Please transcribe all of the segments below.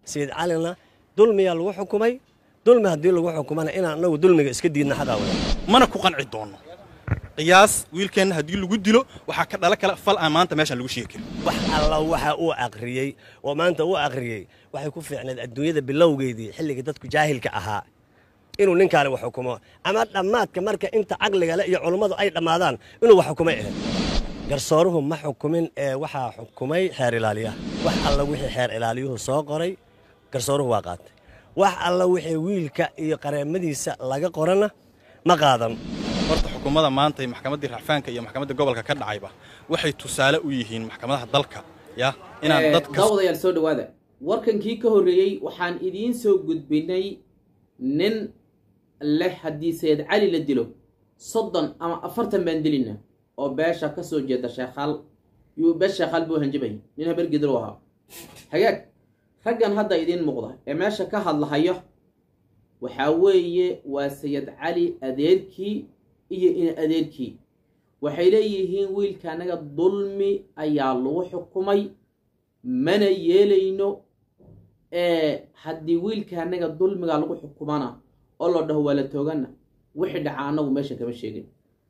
sayid calina dulmiyaa lagu xukumay dulmi haddii lagu xukumana inaan anagu dulmiga iska diidna xadaa wada mana ku qanci doono qiyaas wiilkeenna haddii lagu dilo waxaa ka dhala kale fal aan maanta meeshaan lagu sheegi karin wax alla waxa uu aqriyey oo maanta uu aqriyey waxay ku fiicneed adduunyada bilowgeedii xilligii dadku jaahilka ahaa inuu ninkaani wax xukumo ama dhammaadka marka inta caqliga le iyo culummadu ay dhammaadaan inuu wax xukumay ahayd garsooruhu ma xukumin ee waxaa xukumay xeer ilaaliyaha wax alla wixii xeer ilaaliyuhu soo qoray garsooruhu waa qaatay wax alla wixii wiilka iyo qareemadiisa laga qorana ma qaadan horta xukuumadda maanta iyo maxkamaddii racfaanka iyo maxkamadda gobolka ka dhacayba waxay tusaale u yihiin maxkamadaha dalka ya inaan dadka daawadayaal soo dhowaada warkankii ka horreeyey waxaan idiin soo gudbinay nin leh haddii sayid cali la dilo soddon ama afartan baan dilina oo beesha ka soo jeeda sheekhaal yuu bees sheekhaal buu hanjabay nin habargidil u ahaa hagaag raggan hadda idiin muuqda ee meesha ka hadlahayo waxaa weeye waa sayid cali adeerkii iyo in adeerkii waxay leeyihiin wiilka anaga dulmi ayaa lagu xukumay mana yeelayno ee haddii wiilka anaga dulmiga lagu xukumana oo la dhaho waa la toogana wixii dhaca anagu meesha kama sheegin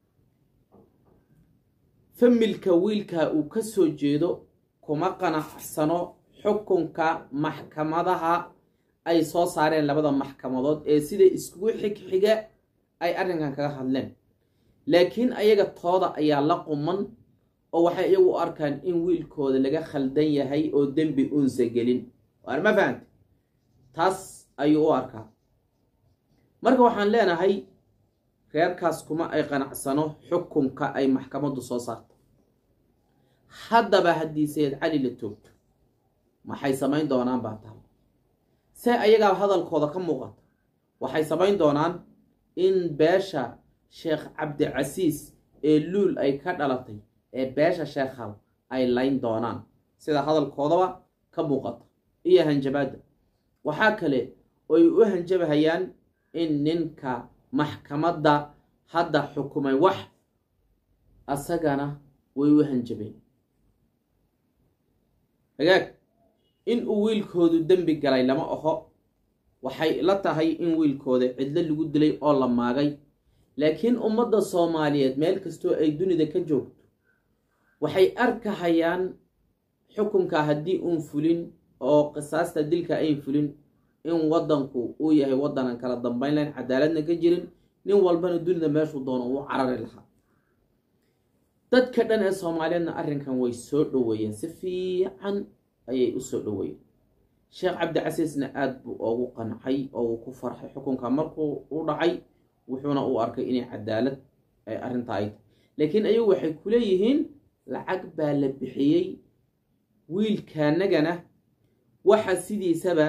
familka wiilka uu ka soo jeedo kuma qanacsano xukunka maxkamadaha ay soo saareen labada maxkamadood ee sida iskugu xigxiga ay arrinkan kaga hadleen laakiin ayaga tooda ayaa la quman oo waxay iyagu u arkaan in wiilkooda laga khaldan yahay oo dembi unsa gelin waar ma fahante taas ayuu u arkaa marka waxaan leenahay reerkaas kuma ay qanacsano xukunka ay maxkamaddu soo saarto haddaba haddii sayid cali la toogto maxay samayn doonaan baa tahay se ayagaa hadalkooda ka muuqata waxay samayn doonaan in beesha sheekh cabdicasiis ee luul ay ka dhalatay ee beesha sheekhal ay layn doonaan sida hadalkoodaba ka muuqata iyo hanjabaadda waxaa kale oy u hanjabahayaan in ninka maxkamadda hadda xukumay wax asagana way u hanjabeen hagaag in uu wiilkoodu dembi galay lama aho waxay la tahay in wiilkooda cidlo lagu dilay oo la maagay laakiin ummadda soomaaliyeed meel kastoo ay dunida ka joogto waxay arkahayaan xukunka haddii uun fulin oo qisaasta dilka ayn fulin in waddanku uu yahay waddanan kala dambayn lahayn cadaaladna ka jirin nin walbana dunida meeshuu doono uu carari lahaa dadka dhan ee soomaaliyeedna arrinkan way soo dhoweeyeen si fiican ayay u soo dhoweeyeen sheekh cabdicasiisna aada buu oogu qancay oo uu ku farxay xukunka markuu u dhacay wuxuuna u arkay inay cadaalad ay arrinta ay tahay laakiin ayagu waxay ku leeyihiin lacag baa la bixiyey wiilkaanagana waxa sidiisaba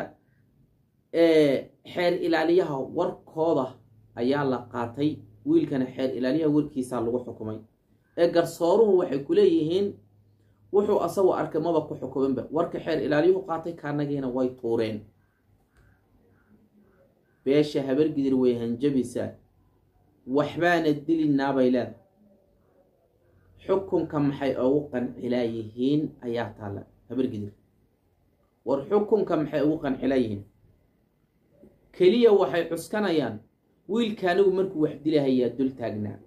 xeer ilaaliyaha warkooda ayaa la qaatay wiilkana xeer ilaaliyaha warkiisaa lagu xukumay ee garsooruhu waxay ku leeyihiin wuxuu asagu arkay maba ku xukuminba warka xeer ilaaliyuhu qaatay kaanagiina way tuureen beesha habargidir way hanjabaysaa waxbaana dilinaabay leedahay xukunka maxay ugu qancilaayihiin ayaa taalla habargidir war xukunka maxay ugu qancilaayihiin keliya waxay cuskanayaan wiilka anigu markuu wax dilahayaa dul taagnaa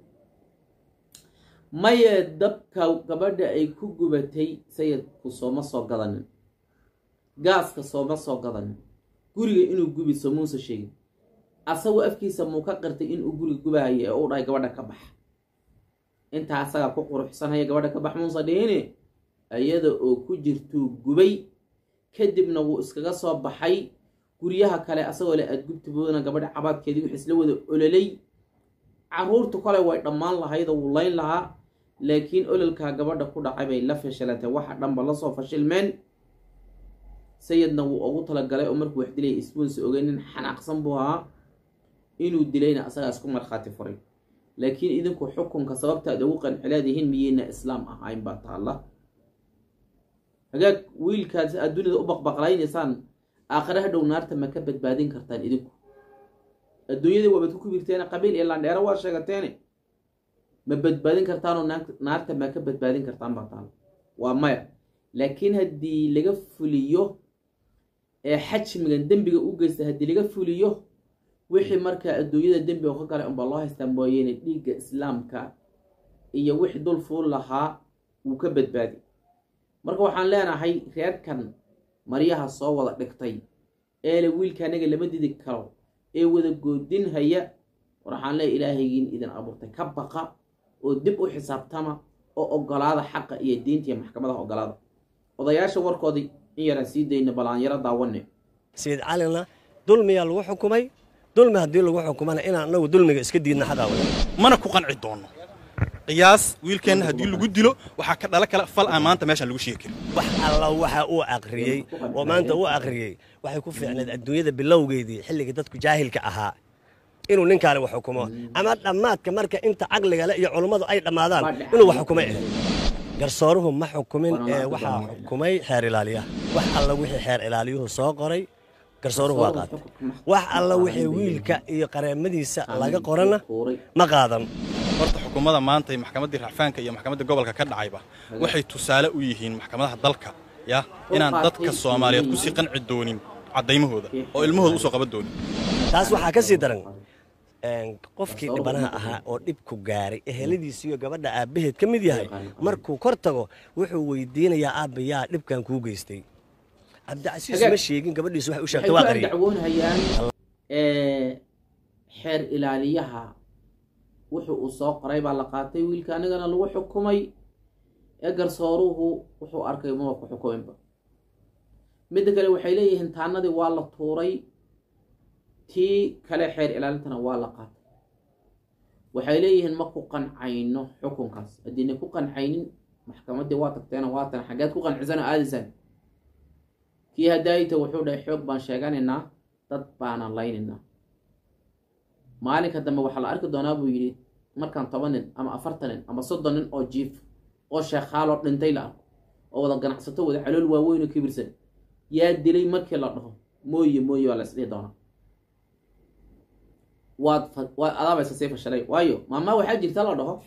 maye dabka gabadha ay ku gubatay sayidku sooma soo gadanin gaaska sooma soo gadanin guriga inuu gubi somuusa sheegin asagoo afkiisa muu ka qirtay inuu guriga gubahayo ee u dhahay gabadha ka bax intaa asagaa ku quruxsanhaya gabadha ka bax muusa dhihine iyada oo ku jirtuu gubay kadibna wuu iskaga soo baxay guryaha kale asagoo le aada gubtiboodana gabadha cabaadkeedii wix isla wada ololay caruurtu kale way dhammaan lahaydoo wuu layn lahaa laakiin ololkaa gabadha ku dhacay bay la fashilantay waxa dhanba lasoo fashilmeen sayidna wuu ugu talagalay oo markuu wax dilaya isbuunsa ogey nin xanaaqsan buu ahaa inuu dilayna asagaa isku markhaati furay laakiin idinku xukunka sababta aad ugu qancilaadihiin miyeyna islaam ahayn baa taalla hagaag wiilkaas aad dunida u baqbaqlaynaysaan aakhire hadhow naarta ma ka badbaadin kartaan idinku adduunyadii waabaad ku kubirteene qabiil iyo landheero waa sheegateene ma badbaadin kartaanoo naarta ma ka badbaadin kartaan baa taalla waa maya laakiin haddii laga fuliyo ee xajmigan dembiga u geysta haddii laga fuliyo wixii markaa adduunyada dembiga ka galay unbaa loo haystaa mooyeene dhiigga islaamka iyo wixii dul fuul lahaa wuu ka badbaadi marka waxaan leenahay reerkan maryaha soo wada dhigtay eele wiilka anaga lama didi karo ee wada goodinhaya war waxaan leeya ilaahaygiin idin abuurtay ka baqa oo dib u xisaabtama oo ogolaada xaqa iyo diinta iyo maxkamadaha ogolaada odayaasha warkoodii in yaraan sii dayna balaanyaro daawane sayid calina dulmiyaa lagu xukumay dulmi haddii lagu xukumana inaan anagu dulmiga iska diidna xaqaa wada mana ku qanci doono qiyaas wiilkeenna haddii lagu dilo waxaa ka dhala kale fal aan maanta meeshaan lagu sheegi karin wax alla waxa uu aqriyey oo maanta uu aqriyey waxay ku fiicneed adduunyada bilowgeedii xilligii dadku jaahilka ahaa inuu ninkaani wax xukumo ama dhammaadka marka inta caqligale iyo culummadu ay dhammaadaan inuu wax xukumay ahayd garsooruhu ma xukumin ee waxaa xukumay xeer ilaaliyaha wax alla wixii xeer ilaaliyuhu soo qoray garsooruhu waa qaatay wax alla wixii wiilka iyo qareemadiisa laga qorana ma qaadan horta xukuumadda maanta iyo maxkamaddii racfaanka iyo maxkamadda gobolka ka dhacayba waxay tusaale u yihiin maxkamadaha dalka ya inaan dadka soomaaliyeed kusii qanci doonin caddaymahooda oo ilmahooda usoo qaban doonin taas waxaa ka sii daran qofkii dhibanaha ahaa oo dhibku gaaray eheladiisiiyo gabadha aabbaheed ka mid yahay markuu kor tago wuxuu weydiinayaa aabba yaa dhibkan kuu geystay cabdicasiis ma sheegin gabadhiisu waxay u sheegtay waa qariyay dacwoonhayaan xeer ilaaliyaha wuxuu uu soo qoray baa la qaatay wiilka anigana lagu xukumay ee garsooruhu wuxuu arkay maba ku xukuminba midda kale waxay leeyihiin taanadii waa la tuuray tii kale xeer ilaalintana waa la qaatay waxay leeyihiin ma ku qancayno xukunkaas haddiina ku qancaynin maxkamaddii waa tagteena waatan xaggeed ku qancisana aadisaan kii hadaayita wuxuu dhahay xoog baan sheeganaynaa dad baanan laynaynaa maalinka dambe waxaa la arki doonaa buu yidhi markaan toban nin ama afartan nin ama soddon nin oo jiif oo sheekhaaloo dhintay la arko oo wada ganacsato wada calool waaweyn oo kibirsan yaa dilay markii la dhaho mooye mooye waa la isdhihi doonaa waad waad adaabaysa sii fashalay waayo maamaa waxaa jirta la dhaho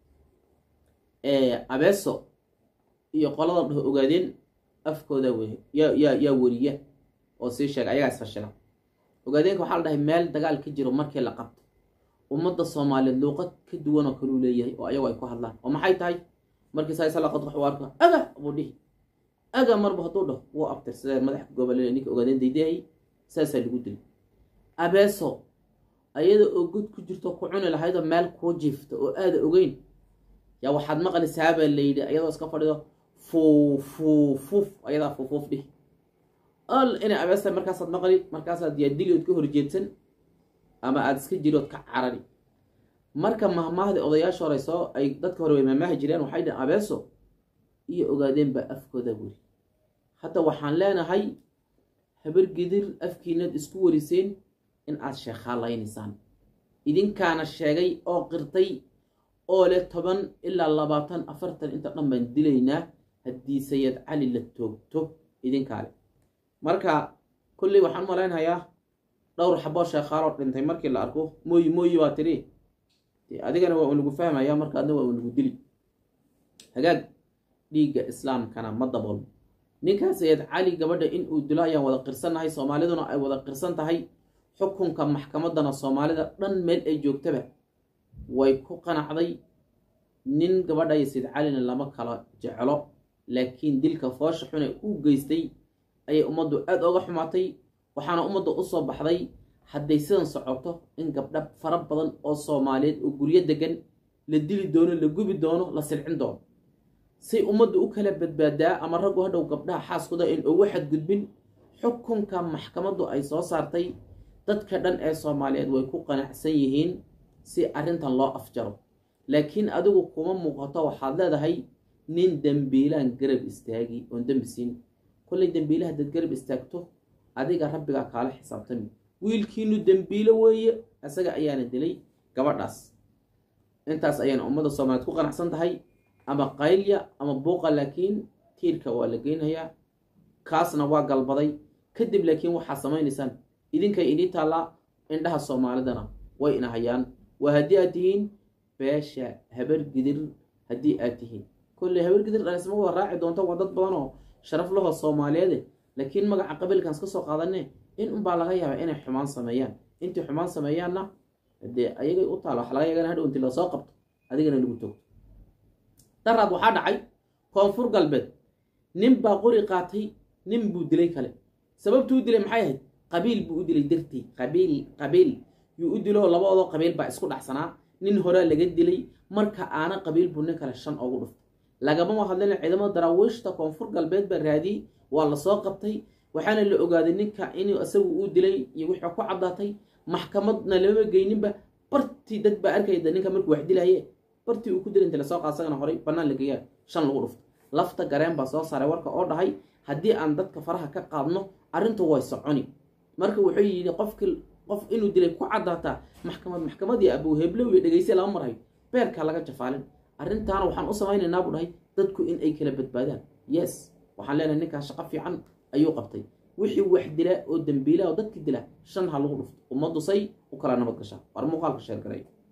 abeeso iyo qolada dhaho ogaadeen afkooda wey yaa yaa yaa weriya oo sii sheega ayagaa isfashila ogaadeenka waxaa la dhahay meel dagaal ka jiro markii la qabto ummadda soomaaliyeed luuqad ka duwan oo kaluu leeyahay oo ayagu ay ku hadlaan oo maxay tahay markii saaysa la qadqax u arka aga buu dhihi aga marba hadduu dhaho wuu abtirsadee madaxa gobolele ninka ogaadeen daydahay saasaa lagu dilay abeeso ayada oo god ku jirto ku cuni lahaydoo meel kuu jiifta oo aada ogeyn yaa waxaad maqlaysaabaa layidhi ayadoo iska fadhido fuufuufuf ayadaa fuufuuf dhihi al inay abeesta markaasaad maqli markaasaad yaa diliood ka horjeedsan ama aada iska jirood ka carari marka mahmaahda odayaasha hore soo ay dadka hore way mahmaahi jireen waxay dhaheen abeeso iyo ogaadeen baa afkooda weri hadda waxaan leenahay habar gidir afkiinaad isku wariseen in aad sheekhalaynaysaan idinkaana sheegay oo qirtay oo leh toban ilaa labaatan afartan inta dhan baan dilaynaa haddii sayid cali la toogto idinkaale marka kulley waxaan malaynayaa dhowr xaboo sheekhaaloo dhintay markii la arko mooyi mooyi baa tiri adigana waa unagu fahmaya marka adna waa unagu dili hagaag dhiigga islaamkana ma daboolmo ninkaa sayid cali gabadha in uu dilo ayaan wada qirsannahay soomaaliduna ay wada qirsan tahay xukunka maxkamaddana soomaalida dhan meel ay joogtaba way ku qanacday nin gabadha iyo sayid calina lama kala jeclo laakiin dilka foosha xune uu geystay ayay ummaddu aada oga xumaatay waxaana ummadda u soo baxday hadday sidan socoto in gabdha fara badan oo soomaaliyeed oo guryo degan la dili doono la gubi doono la silcin doono say ummaddu u kala badbaadaa ama raggu hadhow gabdhaha xaaskooda in ugu xadgudbin xukunka maxkamaddu ay soo saartay dadka dhan ee soomaaliyeed way ku qanacsan yihiin si arrintan loo afjaro laakiin adigu kuma muuqato waxaad leedahay nin dembiilaan garab istaagi oon dembi siin kollay dembiile haddaad garab istaagto adiga rabbigaa kaala xisaabtami wiilkiinu dembiilo weeye isaga ayaana dilay gabadhaas intaas ayaana ummadda soomaaliyeed ku qanacsan tahay ama qaylya ama buuqa laakiin tiirka waa la geynayaa kaasna waa galbaday kadib laakiin waxaa samaynaysaan idinkay idii taallaa indhaha soomaalidana way ina hayaan waa haddii aad tihiin beesha habar gidir haddii aad tihiin kolley habar gidir dhalisma wada raaci doonto waa dad badan oo sharaf lahoo soomaaliyeede laakiin magaca qabiilkan iska soo qaadane in unbaa laga yaabaa inay xumaan sameeyaan intii xumaan sameeyaanna dee ayagay u taalo waxa laga yaga in hadhow intii lasoo qabto adigana lagu toogto daraad waxaa dhacay koonfur galbeed nin baa qori qaatay nin buu dilay kale sababtuu u dilay maxay ahayd qabiil buu u dilay dartii qabiil qabiil yuu u dilo labadoodoo qabiil baa isku dhacsanaa nin horaa laga dilay marka aana qabiil buu nin kale shan ugu dhuftay lagama hadlin ciidamada daraawiishta koonfur galbeed baa raadiyey waa lasoo qabtay waxaana la ogaaday ninka inuu isagu uu dilay iyo wixii ku caddaatay maxkamadna lama geyninba bartii dad baa arkayda ninka markuu wax dilaye bartii uu ku dilay inta lasoo qaad isagana horay bannaan la geeyaa shan lagu dhufto lafta gareen baa soo saaray warka oo dhahay haddii aan dadka faraha ka qaadno arrintu way soconi marka wuxuu yidhi qofkii qof inuu dilay ku caddaataa maxkamad maxkamadii abuu heblow iyo dhegeyse lama marhayo beerkaa laga jafaalin arrintaana waxaan u samaynaynaa buu dhahay dadku in ay kala badbaadaan yes waxaan leenahay ninkaas shaqo fiican ayuu qabtay wixii wax dila oo dembiila oo dadki dila shan ha lagu dhufto ummaddu say u kala nabad gashaa war muuqaalka sheergaray